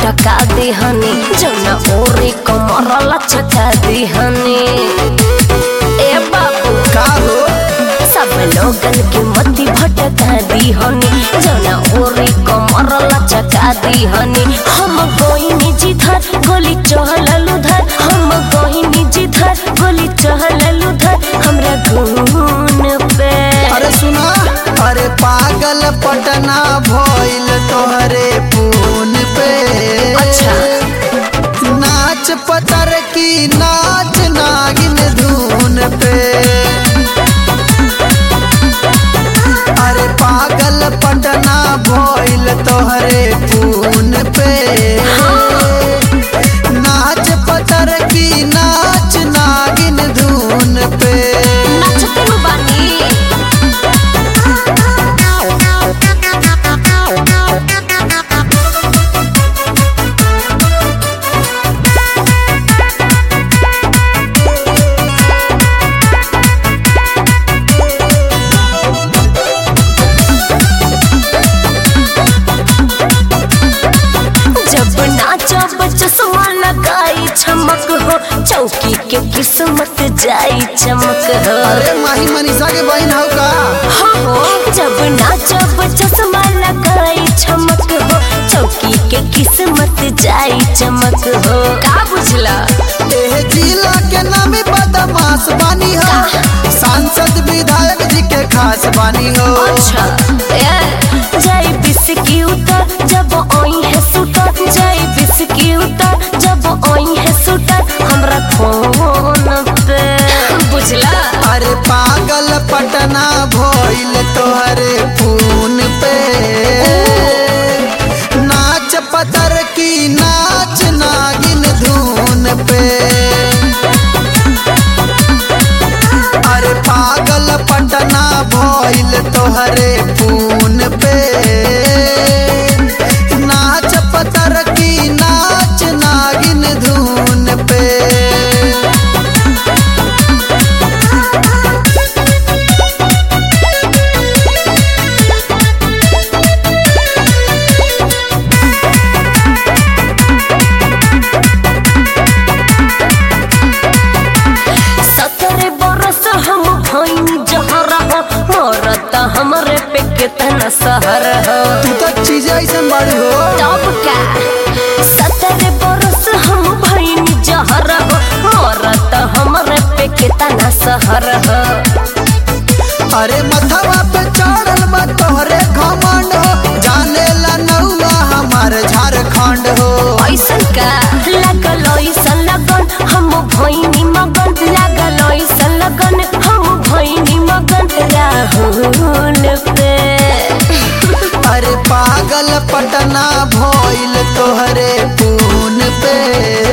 पटका दिहनी जौना ओरी कमर लचका दिहनी ए बाबू का हो सब लोगन के मती भटका दिहनी जौना ओरी कमर लचका दिहनी हम गोइनी जिधर गोली चहलल उधर हम गोइनी जिधर गोली चहलल उधर हमरा घून पे अरे सुना अरे पागल पटना भइल तोहरे फोन पे अच्छा। नाच पतर की नाच नागिन धून पे अरे पागल पटना भइल तोहरे फोन पे नाच पतर की नाच नागिन धून पे नाचते नु बानी जब नाचब चश्मा लगाई चमक हो चौकी के किस्मत जाई चमक हो अरे माही मनीषा के बहन हो का हो जब नाचब चश्मा लगाई चमक हो चौकी के किस्मत जाई चमक हो का बुझला एह जिला के नामी बदमाश बानी हो सांसद विधायक जी के खास बानी हो अच्छा ए जाई बिस्की उतर जब ओई है सुटर जाई बिस्की उतर जब ओई है सुटर हमरा फोन पे बुझला अरे पागल पटना भइल तोहरे फोन पे नाच पतर की नाच नागिन धून पे अरे पागल पटना भइल तोहरे फोन पे नाच पतर की नाच नागिन धून पे सतरे बरस हम भइनी जहर हो मरत हमरे पे केतना सहर हो तू तो चीज ऐसन बड़ी हो तब का सतरे बरस हम भइनी जहर हो मरत हमरे पे केतना सहर हो अरे मथवा पे चढ़ल बा तोहरे घमंड हो जाने ला नौआ हमार झारखंड हो ऐसन का लागल ऐसन लगन हम भइनी मगन लागल ऐसन लगन हम भइनी मगन राहुल पे अरे पागल पटना भइल तोहरे फोन पे